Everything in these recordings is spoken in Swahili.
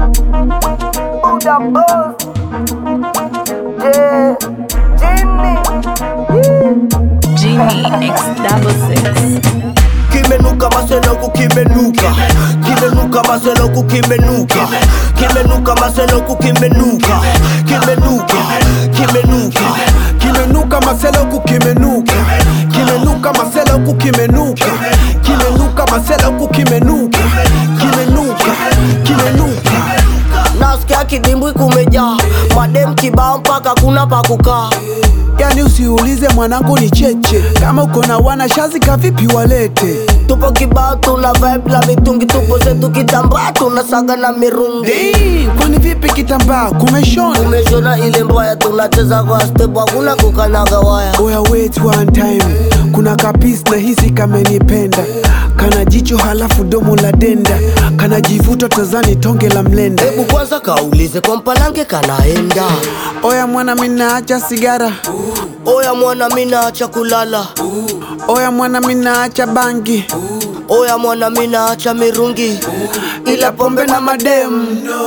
Buddha boss. Yeah. Jimmy. Genie X double six. kimenuka maseloku kimenuka kimenuka maseloku kimenuka kimenuka maseloku kimenuka kimenuka kimenuka kimenuka maseloku kimenuka kimenuka maseloku kimenuka kimenuka maseloku kimenuka kimenuka kimenuka nasikia kidimbwi kumejaa madem kibao mpaka kuna pa kukaa yani usiulize mwanangu ni cheche kama uko na wana shazi kavipi walete tupo kibao tuna vibe la mitungi tupo zetu kitambaa tunasaga na mirungi Dii, kwani vipi kitambaa kumeshona umeshona ile mbaya tunacheza kwa step hakuna kukanaga waya oya wait one time kuna kapis na hisi kamenipenda kana jicho halafu domo la denda kana jivuta tazani tonge la mlenda hebu kwanza kaulize kwa mpalange kanaenda oya mwana minaacha sigara oya mwana minaacha kulala oya mwana minaacha bangi oya mwana minaacha mirungi ila pombe na mademu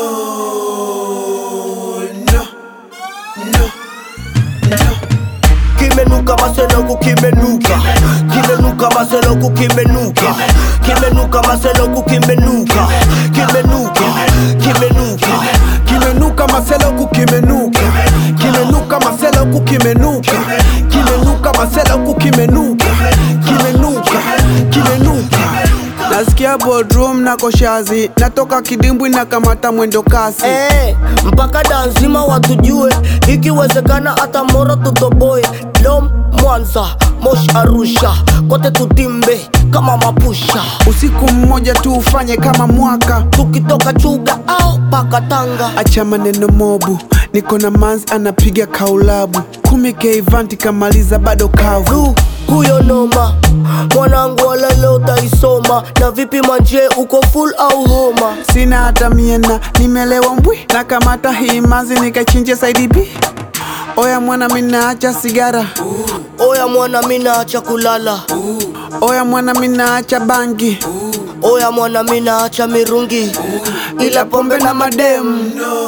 kimenuka maseloku kimenuka kimenuka maseloku kimenuka kimenuka maseloku kimenuka kimenuka kimenuka kimenuka maseloku kimenuka kimenuka maseloku kimenuka kimenuka maseloku kimenuka kimenuka kimenuka nasikia bodrum na koshazi natoka kidimbwi na kamata mwendo kasi Eh, mpaka danzima watujue ikiwezekana hata moro tutoboe lom mwanza mosh arusha kote tutimbe kama mapusha usiku mmoja tu ufanye kama mwaka tukitoka chuga au paka tanga acha maneno mobu niko na manzi anapiga kaulabu kumi keivanti kamaliza bado kavu Ru, huyo noma mwanangu wala leo utaisoma na vipi manje uko full au homa sina hata miena nimelewa mbwi na kamata hii manzi nikachinje saidi B oya mwana minaacha sigara oya mwana minaacha kulala oya mwana minaacha bangi oya mwana minaacha mirungi ila pombe na mademu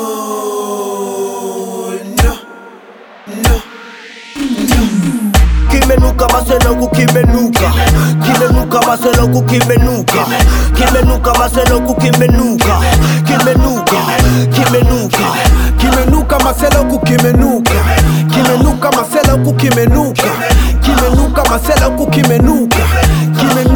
kimenuka maseloku kimenuka kimenuka maseloku kimenuka kimenuka maseloku kimenuka kimenuka kimenuka kimenuka maseloku kimenuka kimenuka maseloku kimenuka kimenuka maseloku kimenuka kimenuka